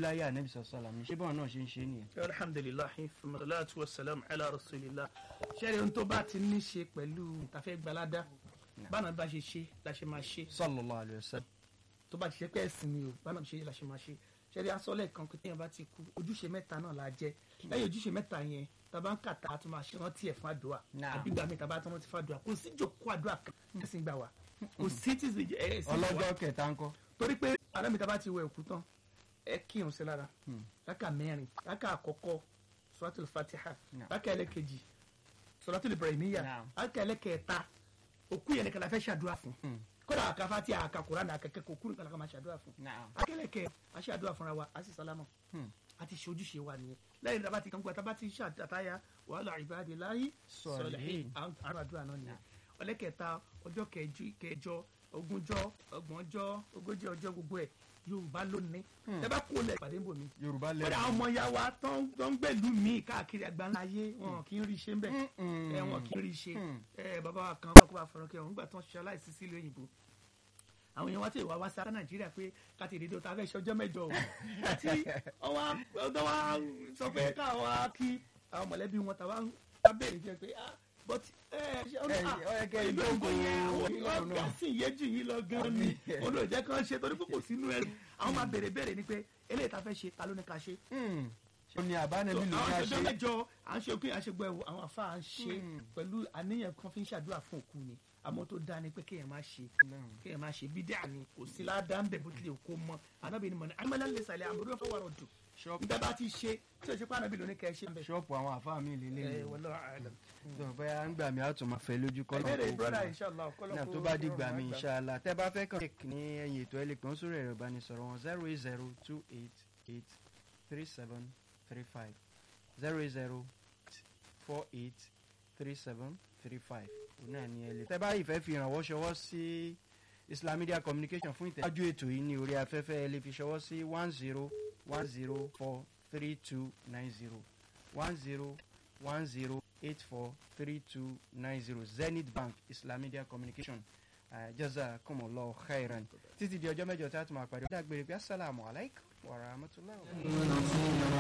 láyé ànábì sọ̀sọ́làm ní ṣé báwọn náà ṣe ń ṣe nìyẹn. alhamdulilahi salatu wa salam ala rasulillah ṣẹ́ni ohun tó bá ti ní ṣe pẹ̀lú ìtafẹ́ gbalada báwọn bá ṣe ṣe la ṣe máa ṣe sallallahu alaihi wasallam. tó bá ti ṣe pé ẹ̀sìn ni o báwọn ṣe la ṣe máa ṣe ṣẹ́ni asọ́lẹ̀ kan pé téèyàn bá ti kú ojúṣe mẹ́ta náà la jẹ́ lẹ́yìn ojúṣe mẹ́ta yẹn tàbá ń kàtà a tún máa ṣe rántí ẹ̀ fún àdúrà Naam. àbí gbàmí tàbá tún rántí fún àdúrà kò sí ìjókòó àdúrà kan ẹ̀sìn gbà wá kò sí tí ẹ̀sìn gbà wá ọlọ́jọ́ kẹta ńkọ́. torí pé arámi tá a bá ti wẹ òkú tán ẹ kírun sí lára rákà mẹ́rin rákà àkọ́kọ́ suratul fatiha Naam. rákà ẹlẹ́kejì suratul ibrahimiya Naam. rákà ẹlẹ́kẹta òkú yẹn nìkan la fẹ́ ṣàdúrà fún kódà àka fatiha àka kuran àka kẹ́kọ̀ọ́ òkú nìkan la máa ṣàdúrà fún Naam. akẹ́lẹ́kẹ́ a ṣàdúrà fúnra wa a sì sálámọ̀ a ti ṣe ojúṣe wa nìyẹn lẹ́yìn tí a bá ti kàn gbọ́ tá a bá ti ṣàtàyà wàhálà ibadillahi Salihin. àwọn àdúrà náà nìyẹn ọlẹ́kẹta ọjọ́ kẹjú- kẹjọ ogúnjọ́ ọgbọ̀njọ́ ogójì ọjọ́ gbogbo ẹ̀ yorùbá lónìí ẹ bá kó lẹ̀ pàdé bò mí yorùbá kódà lẹ́nu. àwọn ọmọ ya wa tó ń tó ń gbẹ̀lú mi káàkiri àgbáńlá ayé wọn kì í rí iṣẹ́ ń bẹ̀ ẹ wọn kì í rí iṣẹ́ ẹ bàbá wa kan kó bá fọ̀rọ̀ kẹ́ wọn nígbà tó ń ṣe aláìsí sílé òyìnbó àwọn èèyàn wá tí ìwà wá sí nàìjíríà pé káti ìdídó ta fẹ́ ṣọjọ́ mẹ́jọ o àti ọwọ́ ọdọ́ wa sọ pé káwọn á kí àwọn mọ̀lẹ́bí wọn tàwa wá bẹ̀rẹ̀ jẹ́ pé ah but ẹ ṣe ọdún Ẹ, ah ó yẹ kẹ́ ẹ ìlú ògbó yẹn àwọn ìlú ìwà náà. gàásì yẹn jù yín lọ gan ni olóòjẹ́ kan ṣe torí pé kò sínú ẹ àwọn máa bèrè bèrè ni pé eléyìí ta fẹ́ ṣe ta ló ní ká ṣe ó ní àbánẹ́bí ló ní àwọn a ìṣẹjọ ṣe. mẹ́jọ à ń ṣe òkè àṣegbọ ẹwọ àwọn afa à ń ṣe pẹ̀lú àníyàn kan fi ń ṣàdúrà fún òkú ni àmọ́ tó dáa ni pé kéèyàn má ṣe kéèyàn má ṣe bídíà ni kò sí ládàá ń bẹ bó tilẹ̀ kó mọ anábì ni mọ ní amẹ́lẹ́ lè sàlẹ̀ àmọ́dún fún wàrọ̀ dùn Ṣọ́ọ̀pù- nígbà bá ti ṣe tí o ṣe pé anábì ló ní kẹ́ ẹ ṣe ń bẹ. ṣọ́ọ̀pù àwọn àfáà mi lè lè ẹ wọlé àlẹ. tó bóyá ń gbà mí á tún máa fẹ́ lójú kọ́ ìbéèrè brọ́dà inshallah náà tó bá dìgbà mí inshallah tẹ́ bá fẹ́ kàn ní ẹ̀yìn ètò ẹ̀ lè pè wọ́n sórí ẹ̀rọ ìbánisọ̀rọ̀ wọn zero eight zero two eight eight three seven three five zero eight zero four eight three seven three five òun náà ni ẹ lè. tẹ́ bá ìfẹ́ fi ìrànwọ́ ṣọwọ́ sí Islam Media Communication fún ìtẹ̀síwájú ètò yìí ní orí afẹ́fẹ́ ẹ lè fi ṣọwọ́ sí one zero one zero four three two nine zero one zero one zero eight four three two nine zero Zenith Bank Islam Media Communication uh, jazakumullahu khairan títí di ọjọ́ mẹ́jọ tí a tún máa pàdé. ó dàgbére pé asalaamualeykum wa rahmatulahi wa barakatuh.